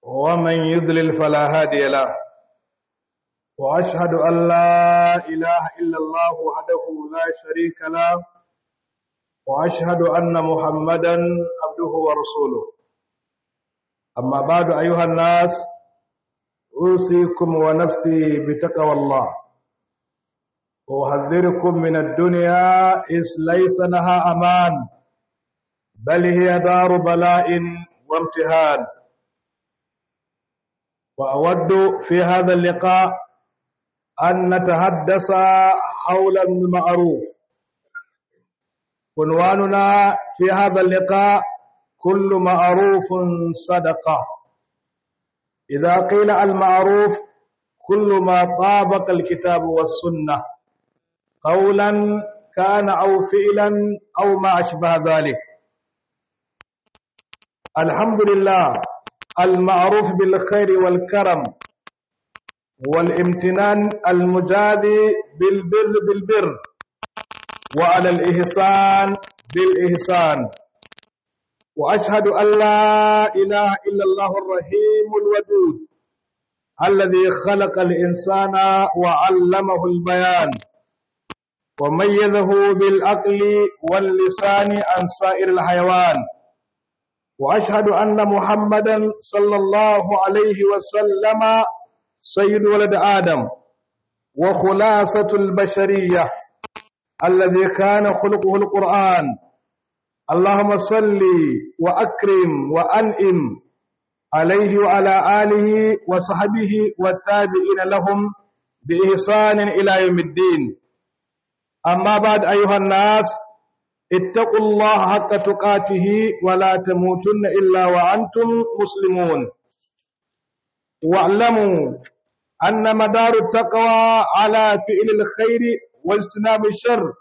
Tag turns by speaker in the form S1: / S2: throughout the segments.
S1: ومن يضلل فلا هادي له وأشهد أن لا إله إلا الله وحده لا شريك له وأشهد أن محمدا عبده ورسوله أما بعد أيها الناس أوصيكم ونفسي بتقوى الله وأحذركم من الدنيا إذ ليس لها أمان بل هي دار بلاء وامتهان وأود في هذا اللقاء أن نتحدث حول المعروف عنواننا في هذا اللقاء كل معروف صدقة إذا قيل المعروف كل ما طابق الكتاب والسنة قولا كان أو فعلا أو ما أشبه ذلك الحمد لله المعروف بالخير والكرم والامتنان المجادي بالبر بالبر وعلى الإحسان بالإحسان وأشهد أن لا إله إلا الله الرحيم الودود الذي خلق الإنسان وعلمه البيان وميزه بالعقل واللسان عن سائر الحيوان وأشهد أن محمدا صلى الله عليه وسلم سيد ولد آدم وخلاصة البشرية الذي كان خلقه القرآن اللهم صل وأكرم وأنئم عليه وعلى آله وصحبه والتابعين لهم بإحسان إلى يوم الدين أما بعد أيها الناس اتقوا الله حق تقاته ولا تموتن إلا وأنتم مسلمون واعلموا أن مدار التقوى على فعل الخير واجتناب الشر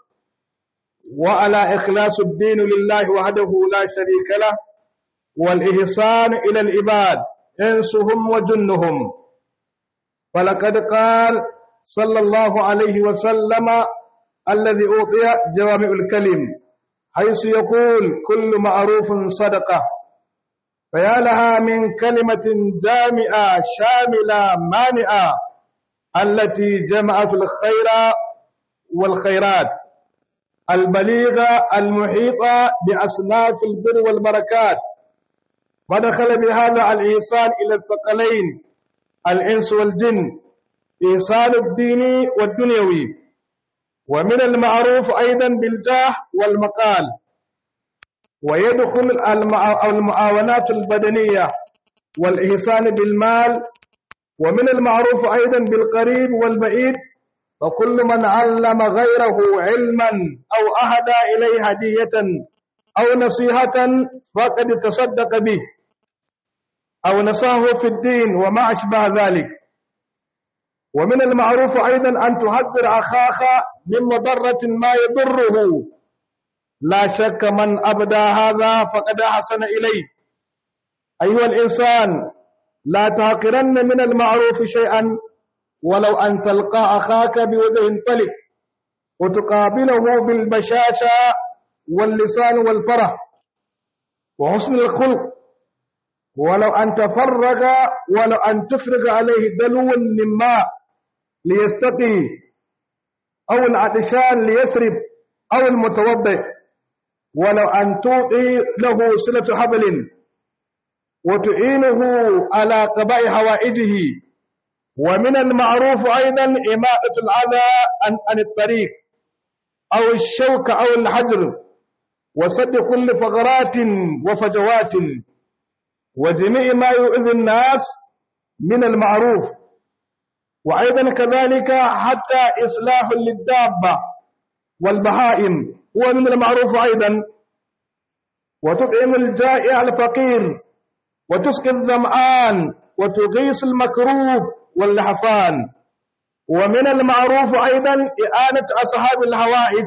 S1: وعلى إخلاص الدين لله وحده لا شريك له والإحسان إلى العباد إنسهم وجنهم فلقد قال صلى الله عليه وسلم الذي أعطي جوامع الكلم حيث يقول كل معروف صدقة فيا لها من كلمة جامعة شاملة مانعة التي جمعت الخير والخيرات البليغة المحيطة بأصناف البر والبركات ودخل بهذا الإحسان إلى الثقلين الإنس والجن إحسان الدين والدنيوي ومن المعروف أيضا بالجاه والمقال ويدخل المعاونات البدنية والإحسان بالمال ومن المعروف أيضا بالقريب والبعيد وكل من علم غيره علما أو أهدى إليه هدية أو نصيحة فقد تصدق به أو نصاه في الدين وما أشبه ذلك ومن المعروف أيضا أن تحذر أخاك من مضرة ما يضره لا شك من أبدى هذا فقد أحسن إليه أيها الإنسان لا تهقرن من المعروف شيئا ولو أن تلقى أخاك بوجه طلق وتقابله بالبشاشة واللسان والفرح وحسن الخلق ولو أن تفرغ ولو أن تفرغ عليه دلو من ماء ليستقي أو العطشان ليسرب أو المتوضئ ولو أن تعطي له صلة حبل وتعينه على قضاء حوائجه ومن المعروف أيضا إماطة الأذى عن, عن الطريق أو الشوك أو الحجر وسد كل فقرات وفجوات وجميع ما يؤذي الناس من المعروف وأيضا كذلك حتى إصلاح للدابة والبهائم هو من المعروف أيضا وتطعم الجائع الفقير وتسقي الظمآن وتغيث المكروب واللحفان ومن المعروف أيضا إعانة أصحاب الهوائج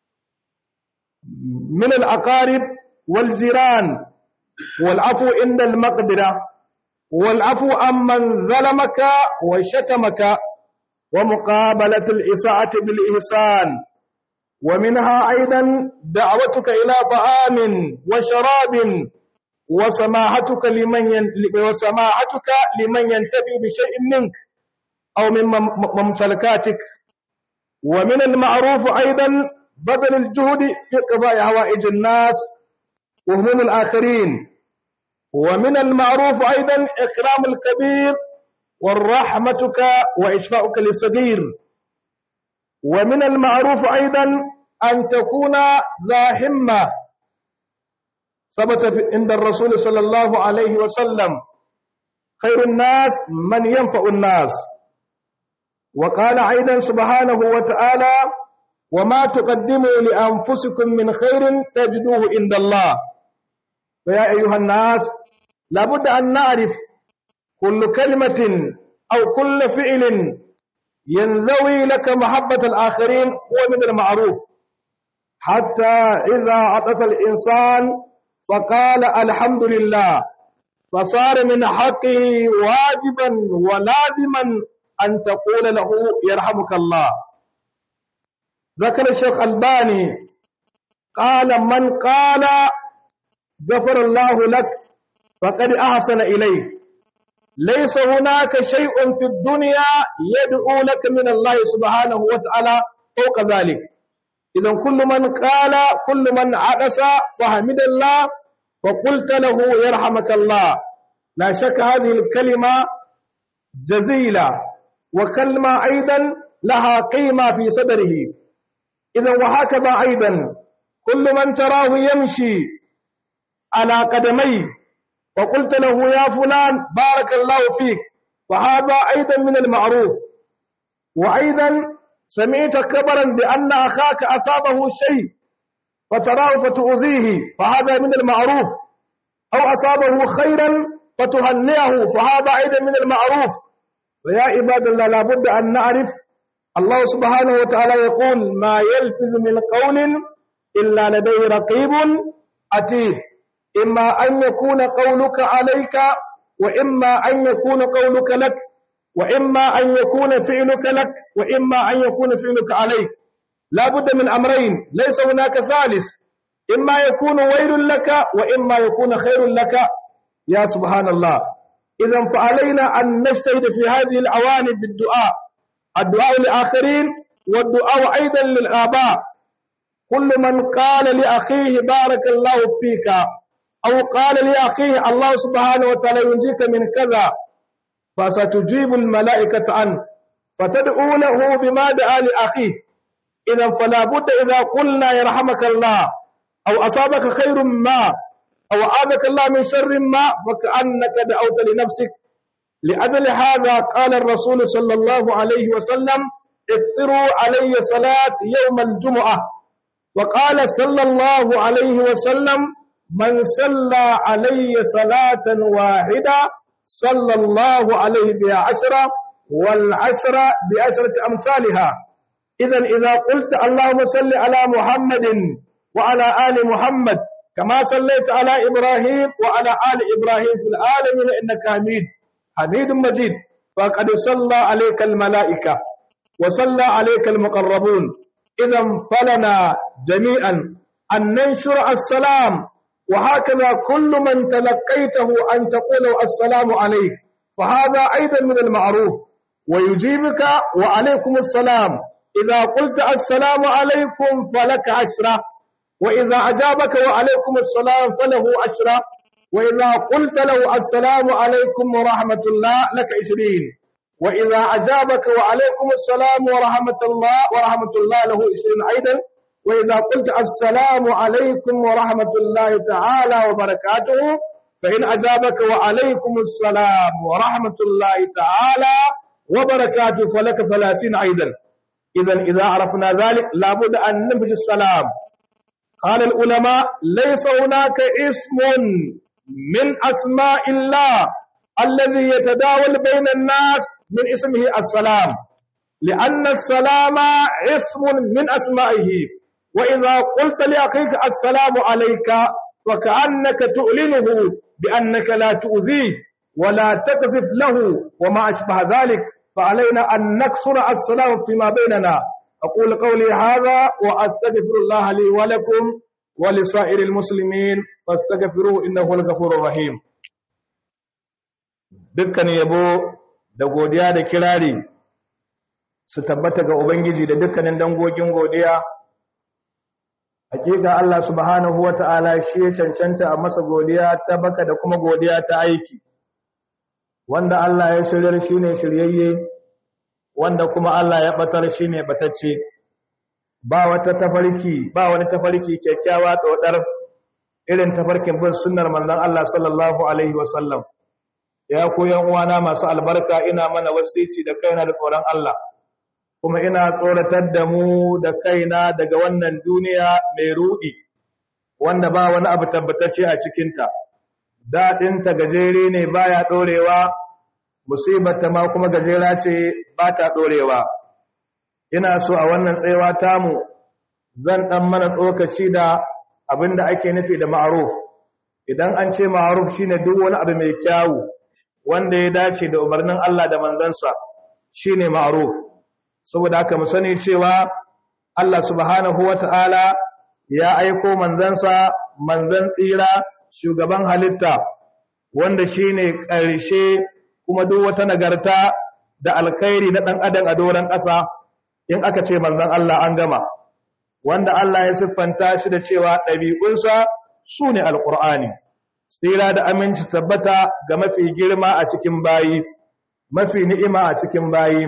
S1: من الأقارب والجيران والعفو عند المقدرة والعفو عمن ظلمك وشتمك ومقابلة الإساءة بالإحسان ومنها أيضا دعوتك إلى طعام وشراب وسماحتك لمن ين... وسماحتك لمن ينتفي بشيء منك أو من ممتلكاتك ومن المعروف أيضا بذل الجهد في قضاء حوائج الناس وهموم الآخرين ومن المعروف أيضا إكرام الكبير والرحمتك وإشفاؤك للصغير ومن المعروف أيضا أن تكون ذا همة ثبت عند الرسول صلى الله عليه وسلم خير الناس من ينفع الناس وقال أيضا سبحانه وتعالى وما تقدموا لأنفسكم من خير تجدوه عند الله فيا أيها الناس لابد أن نعرف كل كلمة أو كل فعل ينذوي لك محبة الآخرين هو من المعروف حتى إذا عطف الإنسان فقال الحمد لله فصار من حقه واجبا ولازما أن تقول له يرحمك الله ذكر الشيخ الباني قال من قال غفر الله لك فقد أحسن إليه ليس هناك شيء في الدنيا يدعو لك من الله سبحانه وتعالى فوق ذلك إذا كل من قال كل من عدس فحمد الله وقلت له يرحمك الله لا شك هذه الكلمة جزيلة وكلمة أيضا لها قيمة في صدره إذا وهكذا أيضا كل من تراه يمشي على قدميه وقلت له يا فلان بارك الله فيك وهذا أيضا من المعروف وأيضا سمعت كبرا بأن أخاك أصابه شيء فتراه فتؤذيه فهذا من المعروف أو أصابه خيرا فتهنئه فهذا أيضا من المعروف فيا عباد الله لابد أن نعرف الله سبحانه وتعالى يقول ما يلفظ من قول إلا لديه رقيب عتيد إما أن يكون قولك عليك وإما أن يكون قولك لك وإما أن يكون فعلك لك وإما أن يكون فعلك عليك لا بد من أمرين ليس هناك ثالث إما يكون ويل لك وإما يكون خير لك يا سبحان الله إذا فعلينا أن نجتهد في هذه الأواني بالدعاء الدعاء للآخرين والدعاء أيضا للآباء كل من قال لأخيه بارك الله فيك أو قال لأخيه الله سبحانه وتعالى ينجيك من كذا فستجيب الملائكة عنه فتدعو له بما دعا لأخيه إذا فلا بد إذا قلنا يرحمك الله أو أصابك خير ما أو أعاذك الله من شر ما فكأنك دعوت لنفسك لأجل هذا قال الرسول صلى الله عليه وسلم اكثروا علي صلاة يوم الجمعة وقال صلى الله عليه وسلم من صلى علي صلاة واحدة صلى الله عليه بها عشرة والعشرة بعشرة أمثالها إذا إذا قلت اللهم صل على محمد وعلى آل محمد كما صليت على إبراهيم وعلى آل إبراهيم في العالمين إنك حميد حميد مجيد فقد صلى عليك الملائكة وصلى عليك المقربون إذا فلنا جميعا أن ننشر السلام وهكذا كل من تلقيته أن تقول السلام عليك فهذا أيضا من المعروف ويجيبك وعليكم السلام إذا قلت السلام عليكم فلك عشرة وإذا أجابك وعليكم السلام فله عشرة وإذا قلت له السلام عليكم ورحمة الله لك عشرين وإذا أجابك وعليكم السلام ورحمة الله ورحمة الله له عشرين أيضا وإذا قلت السلام عليكم ورحمة الله تعالى وبركاته فإن أجابك وعليكم السلام ورحمة الله تعالى وبركاته فلك ثلاثين أيضا إذا إذا عرفنا ذلك لابد أن ننفذ السلام قال العلماء ليس هناك اسم من أسماء الله الذي يتداول بين الناس من اسمه السلام لأن السلام اسم من أسمائه وإذا قلت لأخيك السلام عليك فكأنك تؤلنه بأنك لا تؤذيه ولا تقذف له وما أشبه ذلك فعلينا أن نكسر السلام فيما بيننا أقول قولي هذا وأستغفر الله لي ولكم ولسائر المسلمين فاستغفروه إنه هو الغفور الرحيم dukkan yabo da godiya da kirari su tabbata ga Ubangiji da dukkanin dangogin godiya hakika Allah subhanahu wata'ala shi ya cancanta a masa godiya ta baka da kuma godiya ta aiki wanda Allah ya shiryar shine shiryayye wanda kuma Allah ya batar shine batacce ba wata tafarki ba wani tafarki kyakkyawa dodar irin tafarkin bin sunnar manzon Allah sallallahu alaihi wasallam ya koyan uwana masu albarka ina mana wasici da kaina da tsoron Allah kuma ina tsoratar da mu da kaina daga wannan duniya mai rudi wanda ba wani abu tabbatacce a cikinta daɗinta gajere ne baya ɗorewa musibarta ma kuma gajera ce ba ta ɗorewa ina so a wannan tsayawa tamu zan ɗan mana tsokaci da abin da ake nufi da ma'aruf idan an ce ma'aruf shine duk wani abu mai kyawu wanda ya dace da umarnin Allah da manzansa shine ma'aruf saboda haka mu sani cewa Allah subhanahu wata'ala ya aiko manzansa manzan tsira shugaban halitta wanda shine ƙarshe kuma duk wata nagarta da alkhairi na dan adam a doran ƙasa in aka ce manzan Allah an gama wanda Allah ya siffanta shi da cewa ɗabi'unsa sune alqur'ani tsira da aminci tabbata ga mafi girma a cikin bayi mafi ni'ima a cikin bayi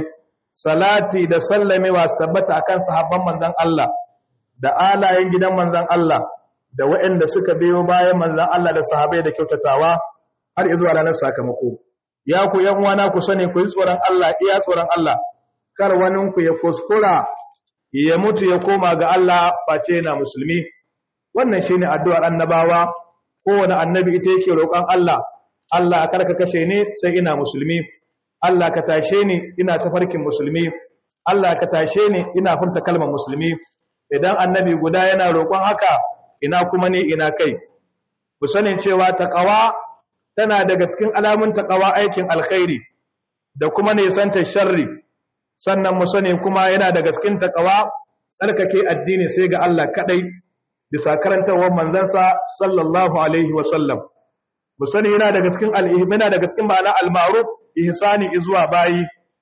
S1: salati da sallamewa su tabbata akan sahabban manzon Allah da alayen gidan manzon Allah da waɗanda suka biyo bayan manzon Allah da sahabbai da kyautatawa har zuwa ranar sakamako ya ku yan uwana ku sani ku yi tsoron Allah iya tsoron Allah kar wanin ku ya kuskura ya mutu ya koma ga Allah face yana musulmi wannan shine addu'ar annabawa kowane annabi ita yake roƙon Allah Allah karka kashe ni sai ina musulmi Allah ka tashe ni ina tafarkin musulmi Allah ka tashe ni ina furta kalmar musulmi idan annabi guda yana roƙon haka ina kuma ne ina kai ku sani cewa taqwa tana daga cikin alamun taqwa aikin alkhairi da kuma ne santa sharri sannan mu sani kuma yana daga cikin taqwa tsarkake addini sai ga Allah kadai bisa karantawar manzansa sallallahu alaihi wa sallam mu sani yana daga cikin al-ihmana daga cikin ma'ana al-ma'ruf ihsani izuwa bayi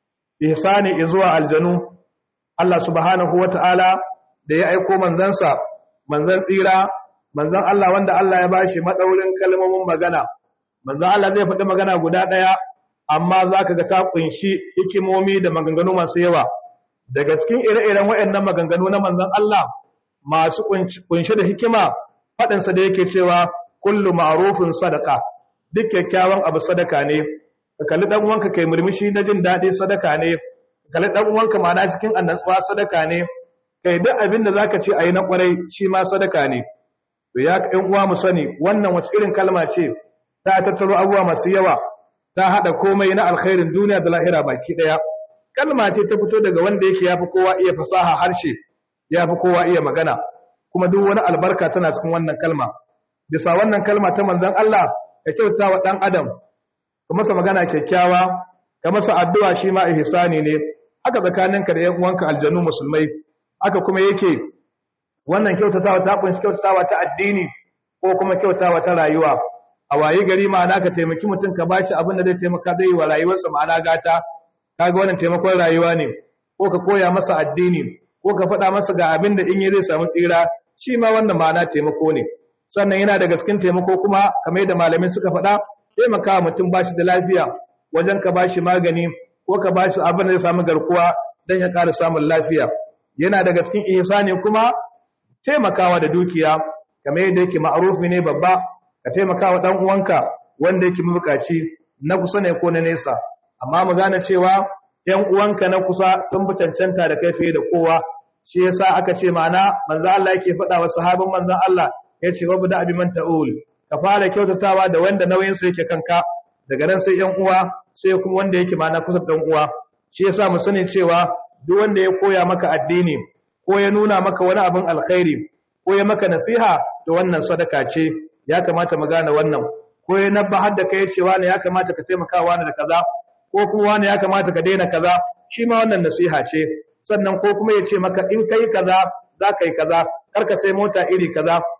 S1: ihsani izuwa aljanu Allah subhanahu wata'ala da ya aiko manzansa manzan tsira manzan Allah wanda Allah ya bashi madaurin kalmomin magana manzan Allah zai faɗi magana guda ɗaya amma zaka ga ta kunshi hikimomi da maganganu masu yawa daga cikin ire-iren waɗannan maganganu na manzan Allah masu kunshi da hikima faɗinsa da yake cewa kullu ma'rufin sadaka duk kyakkyawan abu sadaka ne ka kalli dan uwanka kai murmushi na jin daɗi sadaka ne ka kalli dan uwanka ma'ana cikin annatsuwa sadaka ne kai duk abin da zaka ce ayi na kwarai shi ma sadaka ne to ya ka uwa mu sani wannan wace irin kalma ce ta tattaro abubuwa masu yawa ta hada komai na alkhairin duniya da lahira baki daya kalma ce ta fito daga wanda yake yafi kowa iya fasaha harshe yafi kowa iya magana kuma duk wani albarka tana cikin wannan kalma bisa wannan kalma ta manzon Allah ka kyauta wa dan adam ka masa magana kyakkyawa ka masa addu'a shi ma ihsani ne haka tsakaninka da yan uwanka aljanu musulmai haka kuma yake wannan kyautatawa ta kunshi kyautatawa ta addini ko kuma kyautatawa ta rayuwa a wayi gari ma'ana ka taimaki mutum ka bashi abin da zai taimaka zai wa rayuwarsa ma'ana gata kaga wannan taimakon rayuwa ne ko ka koya masa addini ko ka faɗa masa ga abin da in yi zai samu tsira shi ma wannan ma'ana taimako ne sannan yana daga cikin taimako kuma kamar yadda malamin suka faɗa taimaka mutum bashi da lafiya wajen ka bashi magani ko ka bashi abin da zai samu garkuwa don ya ƙara samun lafiya yana daga cikin ihsani kuma taimakawa da dukiya kamar yadda yake ma'arufi ne babba ka taimakawa dan uwanka wanda yake mabukaci na kusa ne ko na nesa amma mu gane cewa ‘yan uwanka na kusa sun fi cancanta da kai fiye da kowa shi yasa aka ce ma'ana manzo Allah yake faɗa wa sahabin manzon Allah ya ce wabu da abi man ta'ul ka fara kyautatawa da wanda nauyin sa yake kanka daga nan sai ‘yan uwa sai kuma wanda yake ma'ana kusa dan uwa shi yasa mu sani cewa duk wanda ya koya maka addini ko ya nuna maka wani abin alkhairi ko ya maka nasiha to wannan sadaka ce ya kamata mu gane wannan ko ya nabbahar da kai cewa ne ya kamata ka taimaka wani da kaza ko kuma wani ya kamata ka daina kaza shi ma wannan nasiha ce sannan ko kuma ya ce maka in kai kaza za ka yi kaza kar ka sai mota iri kaza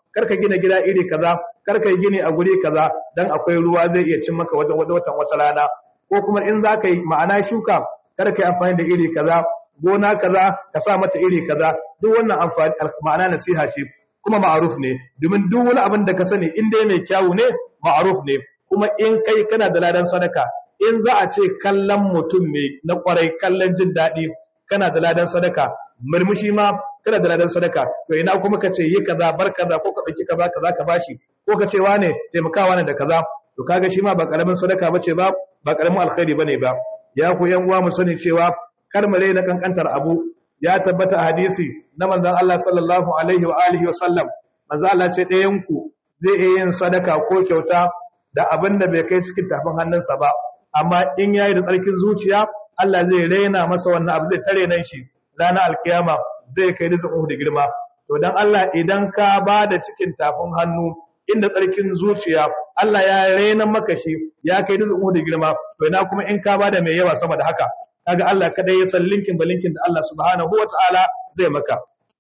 S1: kar ka gina gida iri kaza kar ka yi gini a guri kaza dan akwai ruwa zai iya cin maka wata watan wata rana ko kuma in za ka yi ma'ana shuka kar ka yi amfani da iri kaza gona kaza ka sa mata iri kaza duk wannan amfani ma'ana nasiha ce kuma ma'aruf ne domin duk wani abin da ka sani in dai mai kyawu ne ma'aruf ne kuma in kai kana da ladan sadaka in za a ce kallon mutum mai na kwarai kallon jin daɗi kana da ladan sadaka murmushi ma kana da ladan sadaka to ina kuma ka ce yi kaza bar kaza ko ka ɗauki kaza kaza ka bashi ko ka ce wane taimakawa ne da kaza to kaga shi ma ba karamin sadaka bace ba ba karamin alkhairi bane ba ya ku yan uwa mu sani cewa kar mu na kankantar abu ya tabbata a hadisi na manzon Allah sallallahu alaihi wa alihi wa sallam manzo Allah ce ɗayan ku zai iya yin sadaka ko kyauta da abin da bai kai cikin tafin hannunsa ba amma in yayi da tsarkin zuciya Allah zai raina masa wannan abu zai tare nan shi ranar alkiyama zai kai rizqin da girma to dan Allah idan ka ba da cikin tafin hannu inda tsarkin zuciya Allah ya raina maka shi ya kai rizqin da girma to ina kuma in ka ba da mai yawa sama da haka kaga Allah kada ya san linkin ba linkin da Allah subhanahu wataala zai maka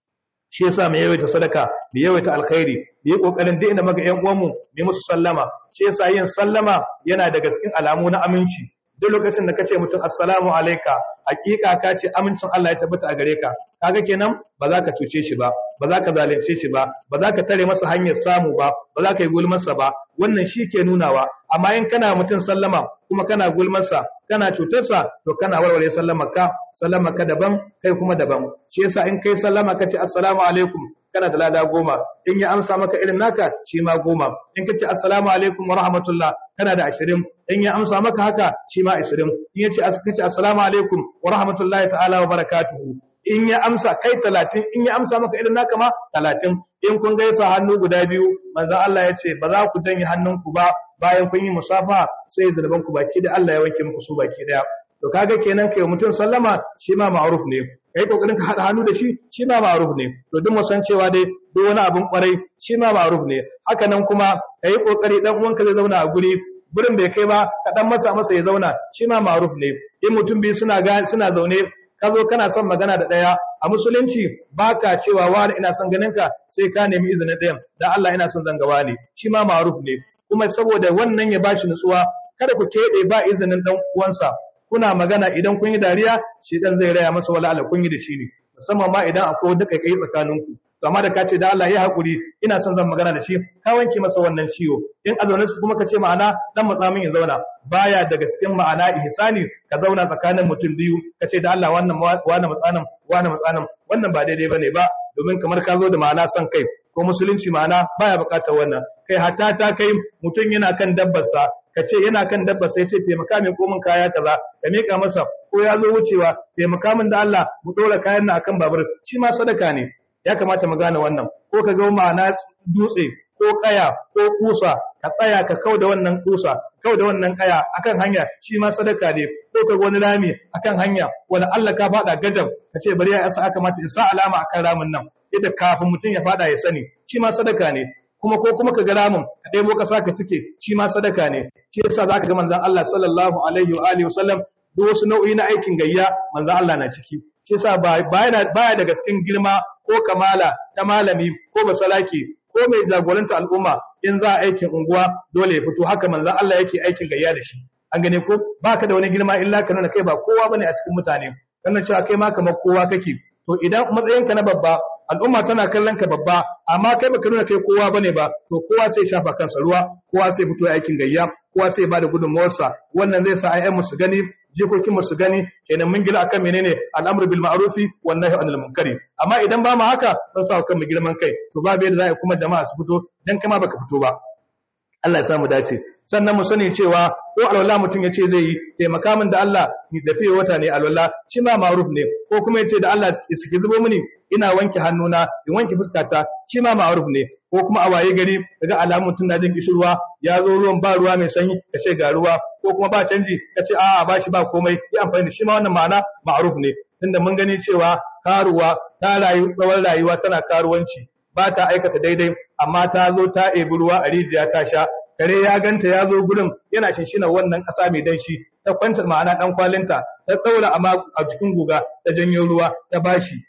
S1: shi yasa mu yawaita sadaka mu yawaita alkhairi mu yi kokarin duk inda muga ƴan uwanmu mu musu sallama shi yasa yin sallama yana daga cikin alamu na aminci duk lokacin da kace mutum assalamu alayka hakika ka ce amincin Allah ya tabbata a gare ka kaga kenan ba za ka cuce shi ba ba za ka zalunce shi ba ba za ka tare masa hanyar samu ba ba za ka yi gulmarsa ba wannan shi ke nunawa amma in kana mutum sallama kuma kana gulmarsa kana cutarsa to kana warware sallamarka sallamarka daban kai kuma daban shi yasa in kai sallama kace assalamu alaikum kana da lada goma in ya amsa maka irin naka shi ma goma in kace assalamu alaikum wa rahmatullah kana da ashirin in ya amsa maka haka shi ma ashirin in ya ce kace assalamu alaikum wa rahmatullahi ta'ala wa barakatuhu in ya amsa kai talatin in ya amsa maka irin naka ma talatin in kun gaisa hannu guda biyu manzo Allah ya ce ba za ku janye hannunku ba bayan kun yi musafa sai zunuban ku baki da Allah ya wanke muku su baki daya to kaga kenan kai mutum sallama shi ma ma'ruf ne kai kokarin ka hada hannu da shi shi ma ma'ruf ne to duk mu san cewa dai duk wani abun kwarai shi ma ma'ruf ne haka nan kuma kai kokari dan uwanka zai zauna a guri gurin bai kai ba ka dan masa masa ya zauna shi ma ma'ruf ne in mutum biyu suna ga suna zaune ka zo kana son magana da ɗaya a musulunci baka cewa wani ina son ganin ka sai ka nemi izinin ɗayan da Allah ina son zangawa ne shi ma ma'ruf ne kuma saboda wannan ya bashi nutsuwa kada ku keɓe ba izinin ɗan uwansa kuna magana idan kun yi dariya shi dan zai raya masa wala Allah kun yi da shi ne musamman ma idan akwai wanda kai tsakaninku to amma da ka ce da Allah ya hakuri ina son zan magana da shi ka wanke masa wannan ciwo in a zaune kuma ka ce ma'ana dan matsa min ya zauna baya daga cikin ma'ana ihsani ka zauna tsakanin mutum biyu ka ce da Allah wannan wani matsanin wani matsanin wannan ba daidai bane ba domin kamar ka zo da ma'ana son kai ko musulunci ma'ana baya bukatar wannan kai hatta ta kai mutum yana kan dabbarsa ka ce yana kan dabbar sai ce taimaka min komin kaya kaza ka mika masa ko ya zo wucewa taimaka min da Allah mu dora kayan na akan babur shi ma sadaka ne ya kamata mu gane wannan ko ka ga ma'ana dutse ko kaya ko kusa ka tsaya ka kau da wannan kusa kau da wannan kaya akan hanya shi ma sadaka ne ko ka wani rami akan hanya wani Allah ka fada gajab ka ce bari ya sa aka mata in sa alama akan ramin nan yadda kafin mutum ya fada ya sani shi ma sadaka ne kuma ko kuma ka ga ramin ka ɗebo ƙasa ka cike shi ma sadaka ne shi yasa zaka ga manzon Allah sallallahu alaihi wa alihi wasallam duk wasu nau'i na aikin gayya manzon Allah na ciki shi yasa baya baya daga cikin girma ko kamala ta malami ko basalaki ko mai jagoranta al'umma in za a aikin unguwa dole ya fito haka manzon Allah yake aikin gayya da shi an gane ko baka da wani girma illa ka nuna kai ba kowa bane a cikin mutane kana cewa kai ma kamar kowa kake to idan matsayinka na babba al'umma tana kallon ka babba amma kai baka nuna kai kowa bane ba to kowa sai shafa kansa ruwa kowa sai fito aikin gayya kowa sai bada gudunmawarsa wannan zai sa ayyan mu su gani jikokin mu su gani kenan mun gila akan menene al'amru bil ma'rufi wan nahyi anil munkari amma idan ba mu haka zan sa kan mu girman kai to babu yadda za a kuma jama'a su fito dan kama baka fito ba Allah ya samu dace sannan mu sani cewa ko alwala mutum ya ce zai yi taimaka min da Allah ni da fiye wata ne alwala shi ma ma'ruf ne ko kuma ya ce da Allah suke zubo mini ina wanke hannuna in wanke fuskata shi ma ma'ruf ne ko kuma a waye gari daga alamun mutum na jin kishirwa ya zo ruwan ba ruwa mai sanyi ka ce ga ruwa ko kuma ba canji ka ce a'a ba shi ba komai yi amfani da shi ma wannan ma'ana ma'ruf ne tunda mun gani cewa karuwa ta rayu tsawon rayuwa tana karuwanci ba ta aikata daidai amma ta zo ta ebi ruwa a rijiya ta sha kare ya ganta ya zo gurin yana shinshina wannan ƙasa mai danshi ta kwanta ma'ana ɗan kwalinta ta ɗaura amma a cikin guga ta janyo ruwa ta bashi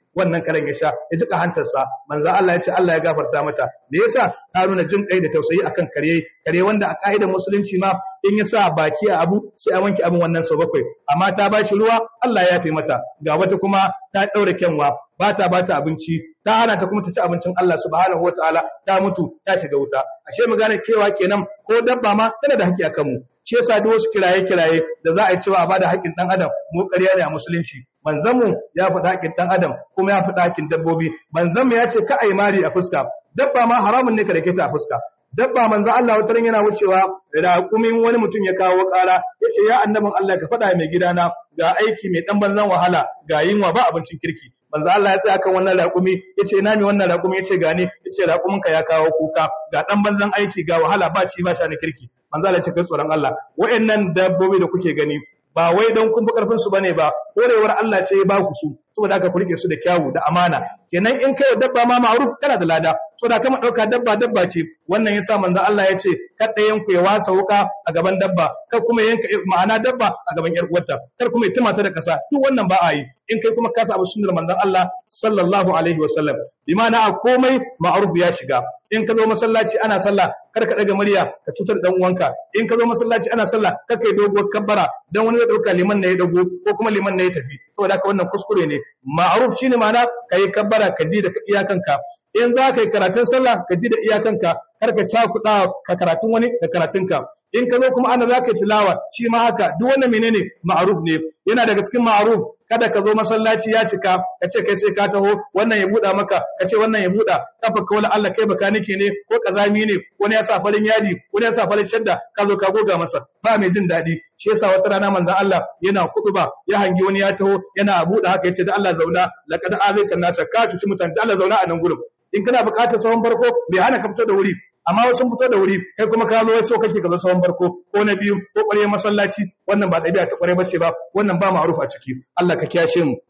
S1: wannan karen ya sha ya jika hantarsa manzo Allah ya ce Allah ya gafarta mata me yasa ta nuna jin kai da tausayi akan kare kare wanda a ka'idar musulunci ma in ya sa baki a abu sai a wanke abin wannan sau bakwai amma ta ba shi ruwa Allah ya yafe mata ga wata kuma ta daure kyanwa ba ta ba ta abinci ta hana ta kuma ta ci abincin Allah subhanahu wataala ta mutu ta shiga wuta ashe mu gane cewa kenan ko dabba ma tana da haƙƙi akan mu shi yasa duk wasu kiraye kiraye da za a yi cewa a bada haƙƙin dan adam mu ƙarya ne a musulunci manzon mu ya faɗa haƙƙin dan adam kuma ya faɗa haƙƙin dabbobi manzon mu ya ce ka ai mari a fuska dabba ma haramun ne ka dake ta a fuska dabba manzo Allah wata ran yana wucewa raƙumin wani mutum ya kawo ƙara yace ya annabin Allah ka faɗa mai gidana ga aiki mai dan banzan wahala ga yinwa ba abincin kirki manzo Allah ya tsaya kan wannan raƙumi yace ina ne wannan raƙumi yace gane yace raƙumin ka ya kawo kuka ga dan banzan aiki ga wahala ba ci ba sha na kirki manzo Allah ya ce kai tsoron Allah wayannan dabbobi da kuke gani ba wai don kun fi karfin su bane ba korewar Allah ce ya ba ku su saboda haka ku rike su da kyawu da amana kenan in kai dabba ma ma'ruf kana da lada saboda kama dauka dabba dabba ce wannan yasa manzo Allah ya ce kar ɗayan ku ya wasa wuka a gaban dabba kar kuma yanka ma'ana dabba a gaban yar uwarta kar kuma ya tumata da kasa duk wannan ba a yi in kai kuma ka abu sunnar manzon Allah sallallahu alaihi wasallam bi ma'ana a komai ma'ruf ya shiga in ka zo masallaci ana sallah kar ka daga murya ka cutar dan uwanka in ka zo masallaci ana sallah kar ka yi doguwar kabbara dan wani zai dauka liman ne ya dago ko kuma liman ne ya tafi saboda haka wannan kuskure ne ma'ruf shine ma'ana kai kabbara ka ji da iyakanka in za ka yi karatun sallah ka ji da iyakanka kar ka cakuɗa ka karatun wani da karatunka in ka zo kuma ana za ka yi tilawa shi ma haka duk wannan menene ma'ruf ne yana daga cikin ma'ruf kada ka zo masallaci ya cika ka ce kai sai ka taho wannan ya buɗa maka ka ce wannan ya buɗa kafa ka wala Allah kai baka nake ne ko kazami ne wani ya sa farin yadi wani ya sa farin shadda ka zo ka goga masa ba mai jin daɗi shi yasa wata rana manzon Allah yana kutuba ya hangi wani ya taho yana buɗa haka yace da Allah zauna laqad azaita nasa ka cuci mutane da Allah zauna a nan gurin in kana buƙatar sahun farko bai hana ka fito da wuri amma wasu fito da wuri kai kuma ka zo so kake ka zo sahun farko ko na biyu ko ƙwarya masallaci wannan ba ɗabi'a ta ƙwarai bace ba wannan ba ma'ruf a ciki Allah ka kiyashe mu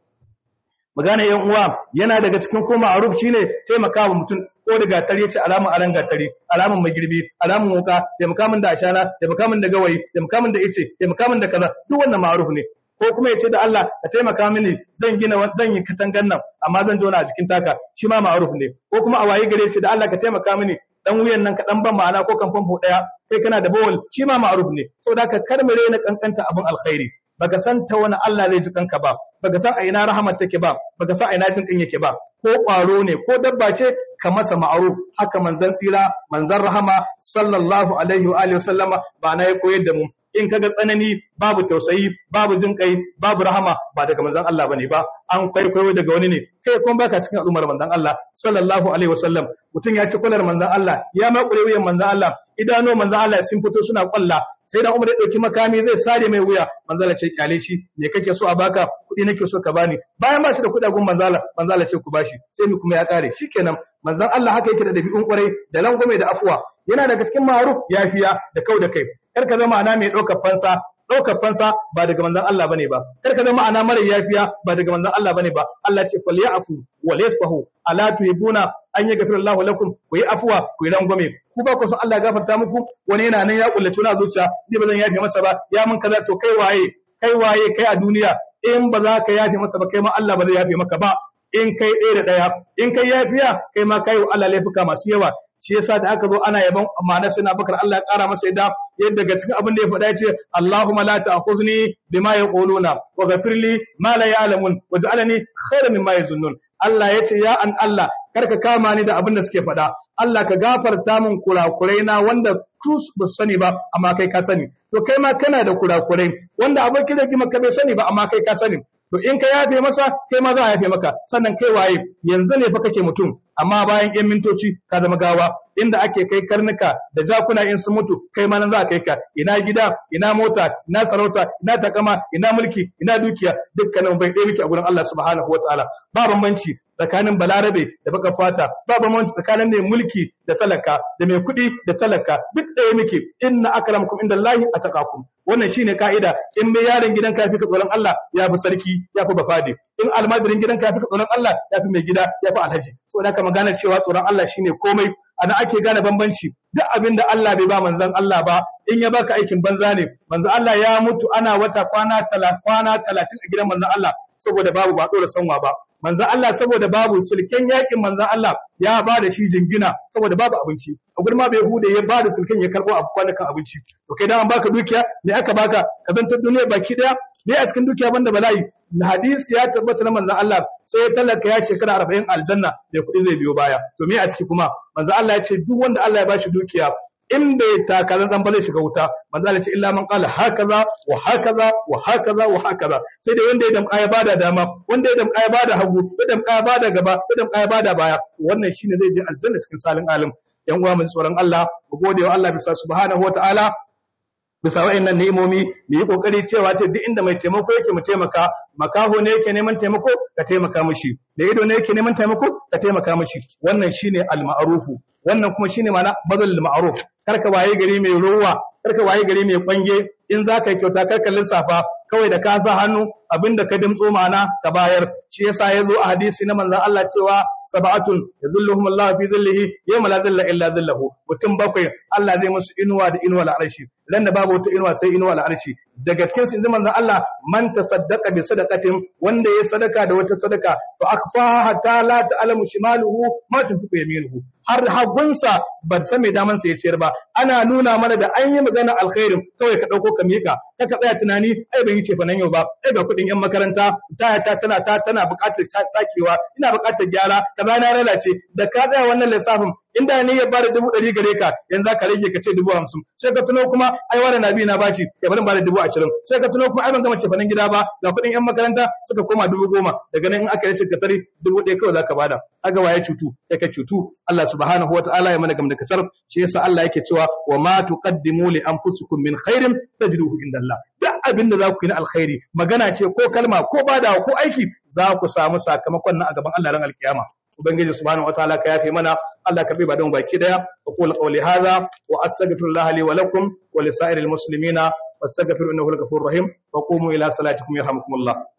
S1: magana yan uwa yana daga cikin ko ma'ruf shine taimakawa mutum ko da gatari yace alamun aran gatari alamun magirbi alamun wuka taimaka min da ashana taimaka min da gawayi taimaka min da ice taimaka min da kaza duk wannan ma'ruf ne ko kuma yace da Allah ka taimaka mini zan gina zan yi katangan nan amma zan jona a cikin taka shi ma ma'ruf ne ko kuma a waye gare yace da Allah ka taimaka mini dan wuyan nan ka dan ban ma'ana ko kan famfo daya kai kana da bawal shi ma ma'ruf ne saboda ka karmare na kankanta abin alkhairi baka san ta wani Allah zai ji kanka ba baka san a ina rahmat take ba baka san a ina jin kan yake ba ko ƙwaro ne ko dabba ce ka masa ma'ruf haka manzon tsira manzon rahama sallallahu alaihi wa alihi wasallama ba na ya koyar da mu in kaga tsanani babu tausayi babu jin kai babu rahama ba daga manzon Allah bane ba an kwaikwayo daga wani ne kai kuma baka cikin al'ummar manzon Allah sallallahu alaihi wasallam mutum ya ci kwalar manzon Allah ya makure wuyan manzon Allah idanu manzon Allah sun fito suna kwalla sai da Umar ya dauki makami zai sare mai wuya manzon Allah ce kyale shi me kake so a baka kudi nake so ka bani bayan ba shi da kudagun manzon Allah manzon Allah ce ku bashi sai mu kuma ya kare shikenan manzon Allah haka yake da dabi'un kwarai da langwame da afuwa yana daga cikin ma'ruf yafiya da kau da kai kar ka zama ana mai ɗaukar fansa ɗaukar fansa ba daga manzon Allah bane ba kar ka zama ana mara yafiya ba daga manzon Allah bane ba Allah ce fal ya'fu wa yasfahu ala tuhibuna an yaghfira Allahu lakum ku yi afwa ku yi rangwame ku ba ku san Allah ya gafarta muku wani yana nan ya kullace na zuciya ni ba zan yafe masa ba ya mun kaza to kai waye kai waye kai a duniya in ba za ka yafe masa ba kai ma Allah ba zai yafe maka ba in kai ɗaya da ɗaya in kai yafiya kai ma kai wa Allah laifuka masu yawa shi yasa da aka zo ana yaban ma'ana suna bakar Allah ya ƙara masa yadda yadda daga cikin abin da ya faɗa ya ce Allahumma la ta'khuzni bima yaquluna wa ghafir li ma la ya'lamun waj'alni khayran mimma yazunnun Allah ya ce ya an Allah karka kama ni da abin da suke faɗa Allah ka gafarta min kurakurai na wanda su ba su sani ba amma kai ka sani to kai ma kana da kurakurai wanda abokin da maka bai sani ba amma kai ka sani to in ka yafe masa kai ma za a yafe maka sannan kai waye yanzu ne fa kake mutum amma bayan yan mintoci ka zama gawa inda ake kai karnuka da jakuna in sun mutu kai ma nan za a kai ka ina gida ina mota ina sarauta ina takama ina mulki ina dukiya dukkanin bai ɗaya muke a gurin Allah subhanahu wataala ba bambanci tsakanin balarabe da baka fata ba bambanci tsakanin mai mulki da talaka da mai kuɗi da talaka duk ɗaya muke inna akramakum indallahi ataqakum wannan shine ka'ida in mai yaron gidan ka fi ka tsoron Allah ya fi sarki ya fi bafade in almajirin gidan ka fi ka tsoron Allah ya fi mai gida ya fi alhaji so da ka magana cewa tsoron Allah shine komai ana ake gane bambanci duk abin da Allah bai ba manzon Allah ba in ya baka aikin banza ne manzon Allah ya mutu ana wata kwana 30 kwana 30 a gidan manzon Allah saboda babu ba dora sanwa ba manzon Allah saboda babu sulken yakin manzon Allah ya ba da shi jingina saboda babu abinci a gurin ma bai hude ya ba da sulken ya karbo a kwanakan abinci to kai dan an baka dukiya ne aka baka ka zantar duniya baki daya ne a cikin dukiya banda bala'i na hadisi ya tabbata na manzon Allah sai ya talaka ya shekara 40 aljanna da kuɗi zai biyo baya to me a ciki kuma manzon Allah ya ce duk wanda Allah ya bashi dukiya in bai taka zan ba zai shiga wuta manzo Allah ce illa man qala hakaza wa hakaza wa hakaza wa hakaza sai dai wanda ya damka ya bada dama wanda ya damka ya bada hagu ya damka ya bada gaba ya damka ya bada baya wannan shine zai je aljanna cikin salin alim yan uwa mu tsoron Allah mu gode wa Allah bisa subhanahu wataala bisa wa'annan ni'imomi mu yi kokari cewa ta duk inda mai taimako yake mu taimaka makaho ne yake neman taimako ka taimaka mishi da ido ne yake neman taimako ka taimaka mishi wannan shine al-ma'rufu wannan kuma shine ma'ana badal ma'ruf karka waye gari mai ruwa karka waye gari mai kwange in za ka yi kyauta karka lissafa kawai da ka sa hannu abinda ka dimtso ma'ana ka bayar shi yasa ya zo a hadisi na manzon Allah cewa sab'atun yadhilluhum Allah fi dhillihi yawma la dhilla illa dhilluhu mutum bakwai Allah zai musu inuwa da inuwa al'arshi dan da babu wata inuwa sai inuwa al'arshi daga cikin su inda manzon Allah man tasaddaqa bi sadaqatin wanda ya sadaka da wata sadaka fa akfaha hatta la ta'lamu shimaluhu ma tunfiqu yaminuhu har hagunsa ba san mai daman sa ya ciyar ba ana nuna mana da an yi magana alkhairin kawai ka dauko ka mika ka ka tsaya tunani ai ban yi ce fanan yau ba ai ga kudin yan makaranta ta ta tana ta tana buƙatar sakewa ina buƙatar gyara kaza na lalace da ka tsaya wannan lissafin inda ne ya bada dubu ɗari gare ka yanzu ka rage ka ce dubu hamsin sai ka tuno kuma ai wani nabi na bashi ya bari bada dubu ashirin sai ka tuno kuma ai ban gama cefanen gida ba ga kuɗin yan makaranta suka koma dubu goma daga nan in aka yi shirka tare dubu ɗaya kawai za ka bada aga waye cutu ya ka cutu Allah subhanahu wa ta'ala ya mana gamdakatar shi yasa Allah yake cewa wa ma tuqaddimu li anfusikum min khairin tajiduhu indallah duk abin da za ku yi na alkhairi magana ce ko kalma ko bada ko aiki za ku samu sakamakon nan a gaban Allah ran alkiyama ubangiji subhanahu wataala ka yafe mana Allah ka bi ba don baki daya wa qul qawli hadha wa astaghfirullah li wa lakum wa li sa'iril muslimina wastaghfiru innahu al-ghafurur rahim wa qumu ila salatikum yarhamukumullah